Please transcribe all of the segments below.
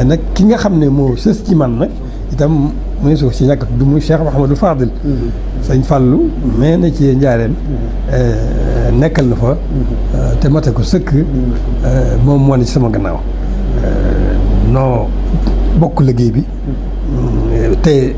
waaye nag ki nga xam ne moo sës ci man nag itam mu ne suuf si ñàkk du muy Cheikh Mouhamadou Fadil sëñ Fallou mais na ci njaareem nekkal na fa te mate ko sëkk moom moo ne ci sama gannaaw noo bokk liggéey bi te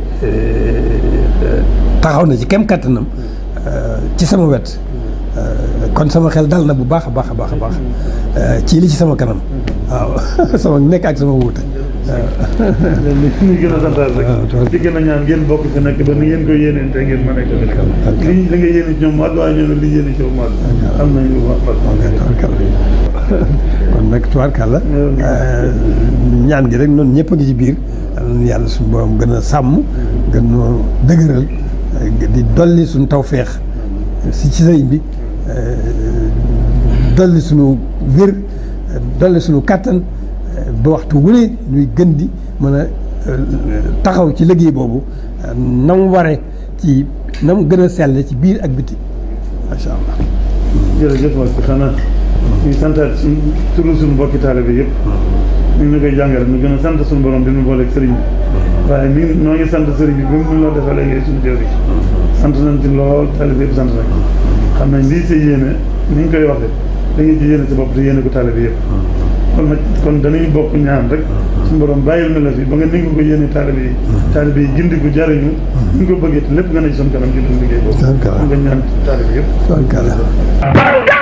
taxaw na ci kem kattanam ci sama wet kon sama xel dal na bu baax a baax a baax a baax ci li ci sama kanam waaw sama nekk ak sama wuute li ñu gën a santaat rek di gën a ñaan ngeen bokk fi nekk ba ni ngeen ko yéeneen te ngeen mën a ko nekk li li nga yéene ci ñoom mat waaye ñoom li yéene ci ñoom mat am nañ lu mat kon nag tubaarkàlla ñaan gi rek noonu ñëpp a ngi ci biir yàlla suñu borom gën a sàmm gën noo dëgëral di dolli suñu tawféex si ci sëriñ bi dolli suñu wér dolli suñu kàttan ba waxtu wu ne ñuy gën di mën a taxaw ci liggéey boobu na mu waree ci na mu gën a sell ci biir ak biti macha allah. jërëjëf wax bi xanaa ñu santaat suñ turu suñu mbokki taalibe bi yëpp ñu ngi koy jàngale ñu gën a sant suñu borom bi ñu booleeg sëriñ bi waaye ni noo ngi sant sëriñ bi bi mu loo defee léegi suñu jëwri sant nañ ci lool taalibe yëpp sant nañ xam nañ lii sa yéene ni ñu koy waxee da ngay ci yéene sa bopp te yéene ko taalibe yëpp kon nag kon dañuy bokk ñaan rek suñu borom bàyyil na la fi ba nga ni nga ko yéene taalibe yi taalibe yi gindi ko jariñu ni nga ko bëggee te lépp nga ne ci suñu kanam ci duñ liggéey boobu nga ñaan taalibe yëpp